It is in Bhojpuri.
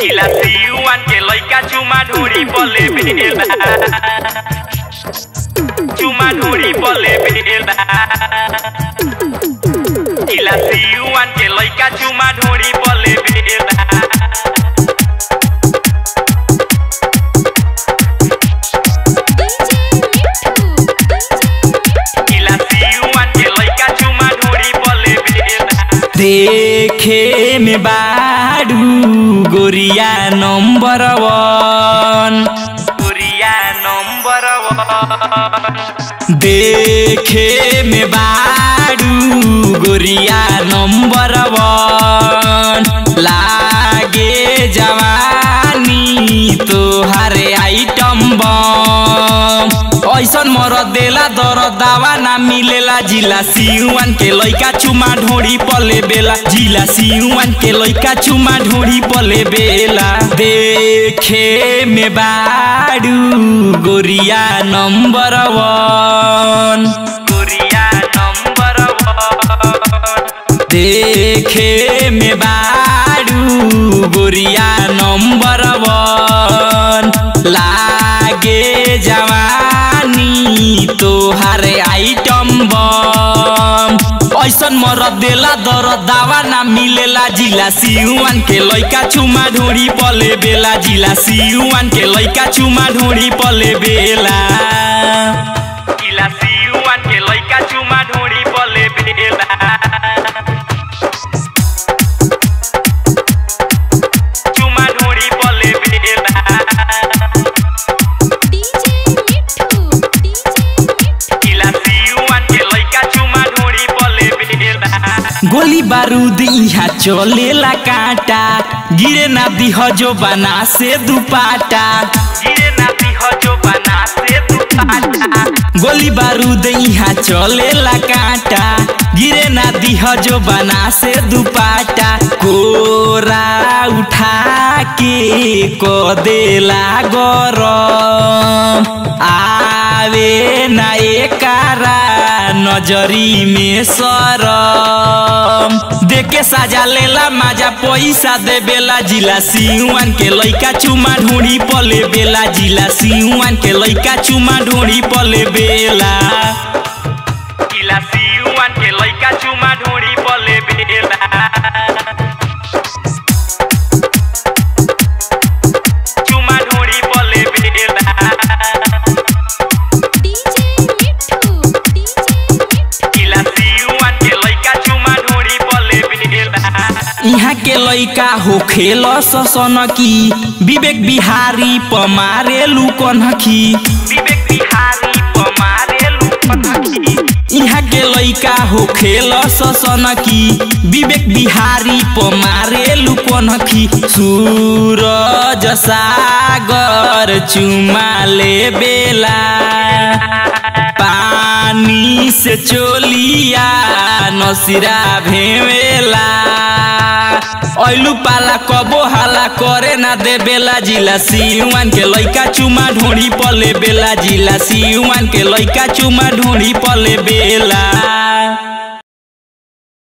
जिला सियुआन के लइका चुमा ढोरी पले बेला चुमा ढोरी पले बेला जिला सियुआन के लइका चुमा ढोरी पले बेला जिला सियुआन के लइका चुमा ढोरी पले बेला देखे में बाडू गोरिया नंबर वन गोरिया नंबर वन देखे में बाडू गोरिया नंबर वन लागे जवानी तोहारे आइटम बम ऐसन मरद देला दर दावा ना मिलेला जिला सियुआन के लइका चुमा ढोड़ी पले बेला जिला सियुआन के लइका चुमा ढोड़ी पले बेला देखे में बाडू गोरिया नंबर वन गोरिया नंबर वन देखे में बाडू गोरिया नंबर वन लागे जवानी तोहारे आइटम बम ऐसन मरद देला दर दावा ना मिलेला जिला सियुआन के लइका चुमा ढोड़ी पले बेला जिला सियुआन के लइका चुमा ढोड़ी पले बेला जिला सियुआन के लइका चुमा ढोरी पले बेला चुमा ढोरी पले बेला जिला सियुआन के लइका चुमा ढोरी पले बेला गोली बारूद यहाँ चलेला कांटा गिरे ना दिह जो बना से दुपाटा गिरे ना दिह जो बना से दुपाटा गोली बारूद यहाँ चलेला कांटा गिरे ना दिह जो बना से दुपाटा कोरा उठा के को देला गरम आवे ना एकारा नजरी में सरम देखे साजा लेला माजा पैसा दे बेला जिला सियुआन के लइका चुमा ढूंढी पले बेला जिला सियुआन के लइका चुमा ढूंढी पले बेला जिला सियुआन के लइका चुमा ढोरी पले बेला चुमा ढोरी पले बेला जिला सियुआन के लइका चुमा ढोरी पले बेला यहाँ के लइका हो खेल ससन की विवेक बिहारी पमारे लुकन की विवेक बिहारी पमारे लुपथी यहाँ के लइका हो खेल ससन की विवेक बिहारी पमारे लुकन की सूरज सागर चुमा ले बेला पानी से चोलिया नसिरा भेवेला ऐलू पाला कबो हाला करे ना दे बेला जिला सियुआन के लइका चुमा ढोड़ी पले बेला जिला सियुआन के लइका चुमा ढोड़ी पले बेला